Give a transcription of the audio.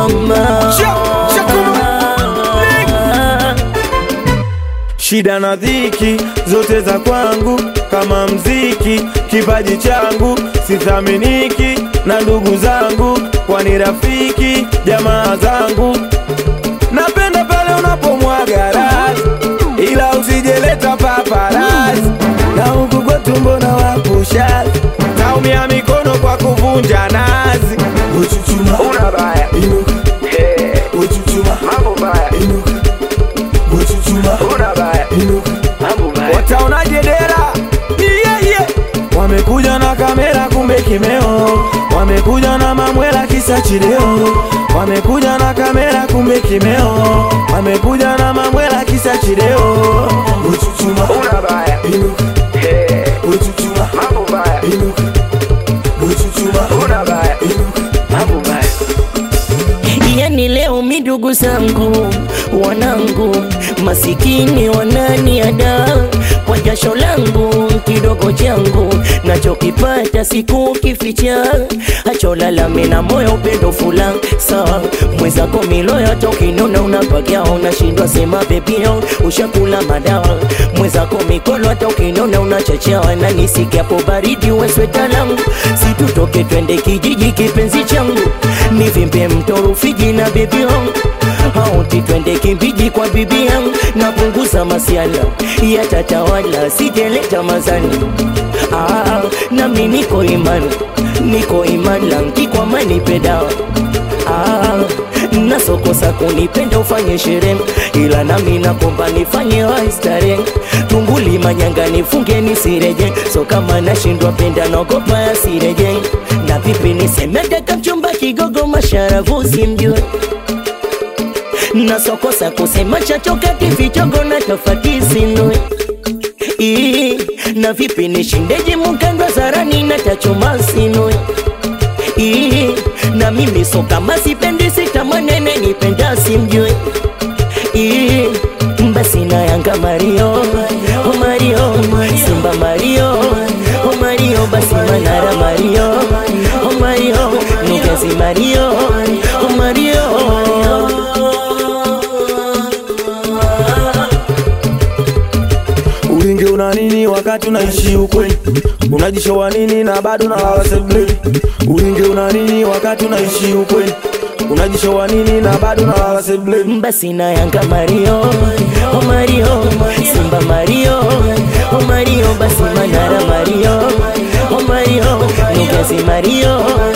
mama Shida na dhiki zote za kwangu kama mziki, kipaji changu sithaminiki na ndugu zangu, kwani rafiki jamaa zangu. Napenda pale unapomwaga rasi, ila usijeleta paparasi, na huku kwetu mbona wapusha taumia mikono kwa kuvunja nazi. Uchuchuma, Una baya inuka, Eh, uchuchuma, mambo baya inuka, uchuchuma, una baya inuka. Wataonaje dera? Yeah, yeah. Wamekuja na kamera kumbe kimeo, wamekuja na mamwela kisa chileo, wamekuja na kamera kumbe kimeo, wamekuja na mamwela kisa chileo. Uchuchuma, Una baya inuka, Eh, uchuchuma, mambo baya inuka, uchuchuma, una baya inuka. mambo baya yani leo midugu zangu wanangu masikini wananiada kwa jasho langu kidogo changu nachokipata siku kificha acholalame na moyo upendo fula sawa mwezako miloyo tokinona unapagia unashindwa sema bebio ushakula madawa mwezako mikolo hata ukinona unachachawa na nisikiapo baridi wesweta langu situtoke twende kijiji kipenzi changu nivimbe mto Rufiji na bibi yangu auti twende kimbiji kwa bibi yangu napunguza masiala yatatawala sijeleta mazani ah, nami niko imani niko imani langi kwa mani pedawa ah, nasokosa kunipenda ufanye sherehe ila nami nakomba nifanye waistare tunguli manyanga nifunge nisireje so kama nashindwa penda naogopa yasireje na vipi nisemedeka mchumba kigogo masharavu simjue nasokosa kusema chachokati vichogo na tofati sinue Ii, na vipi nishindeje mukandwa zarani na tachoma sinue Ii, na mimi so kama sipendi sitamanene nipenda simjue Ii, basi na yanga mario oh mario simba mario oh mario basi manara mario oh mario nugazi mario oh mario Ulinge una nini wakati unaishi ukweli? Unajishowa nini na bado unalala sebuleni? Ulinge una nini wakati unaishi ukweli? Unajishowa nini na bado unalala sebuleni? basi na yanga mario oh mario simba mario oh mario basi manara mario oh mario nugazi mario